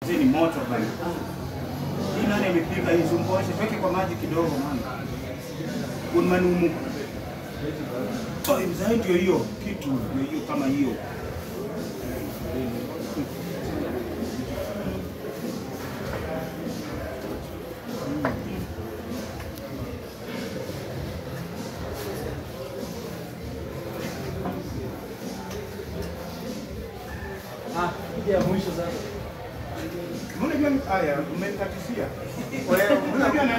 Hizi ni moto bana. Hii nani imepika hii zumboshe, weke kwa maji kidogo mama. Unmanumu. Oh, mzai ndio hiyo kitu ndio hiyo kama hiyo. Ah, hii ya mwisho sasa. Unajua haya umekatisia. Wewe unajua na